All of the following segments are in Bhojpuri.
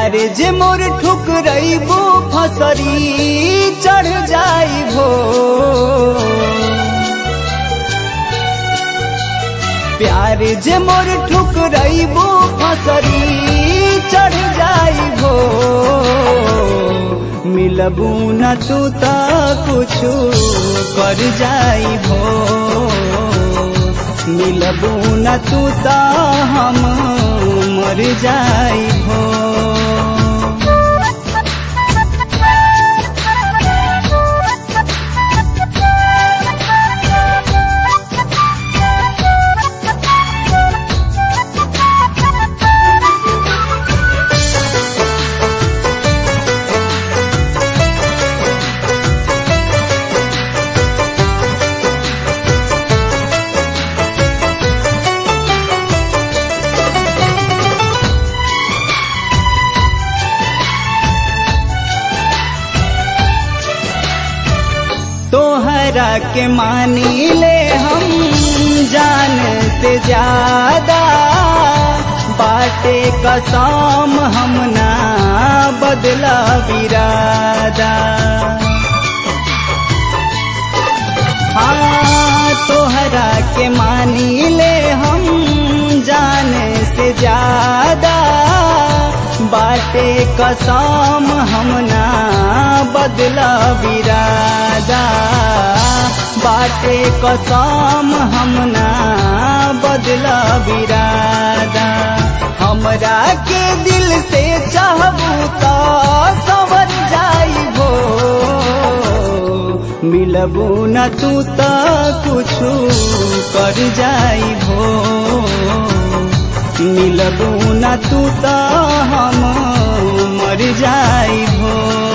प्यार जे मोर ठुकरैबो फसरी चढ़ जाइबो प्यार जे मोर ठुकरैबो फसरी चढ़ जाइबो मिलबू न तू त कुछु कर जाइबो मिलबू न तू त हम मर जाइबो तोहरा के मानी ले हम जान से ज्यादा बाटे कसम हम ना बदला विरादा हाँ तोहरा के मानी ले हम जान से ज्यादा बाटे कसम हम ना बदला विरादा बाटे कसम हम ना बदला विरादा हमरा के दिल से चाहबू तो सवर जाइबो मिलबू न तू त कुछु कर जाइबो मिलबू न तू त हम मर जाइबो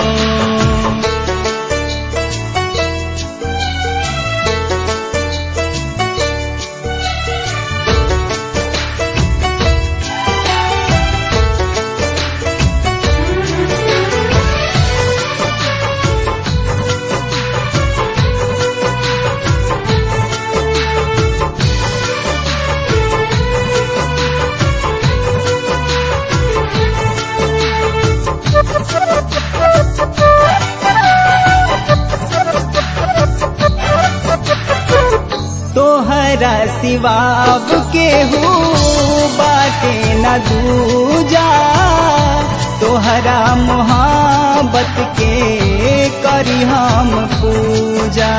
तोहरा सिवाब के हो बाटे न दूजा तोहरा मोहब्बत के करी हम पूजा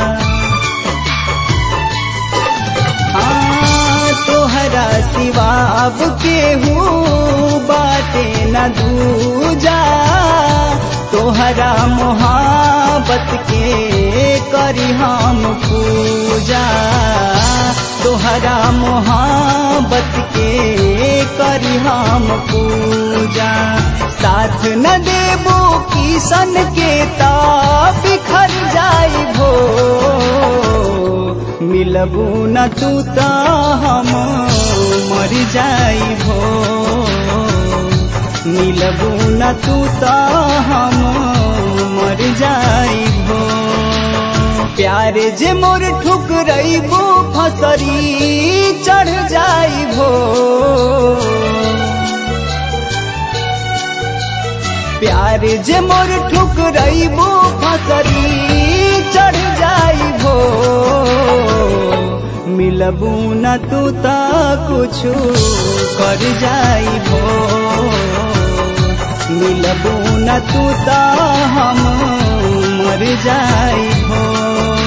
हाँ तोहरा सिवाब के हो बाटे न दूजा तोहरा मोहब्बत के करी हम पूजा तोहरा मोहब्बत के करी हम पूजा साथ न देबो किसन के ता बिखर जाइबो मिलबू न तू त हम मर जाइबो मिलबू न तू त हम मर जाइबो प्यार जे मोर ठुकरैबो फसरी चढ़ जाइबो प्यार जे मोर ठुकरैबो फसरी चढ़ जाइबो मिलबू न तू त कुछु कर जाइबो मिलबू न तू त हम मर जाइबो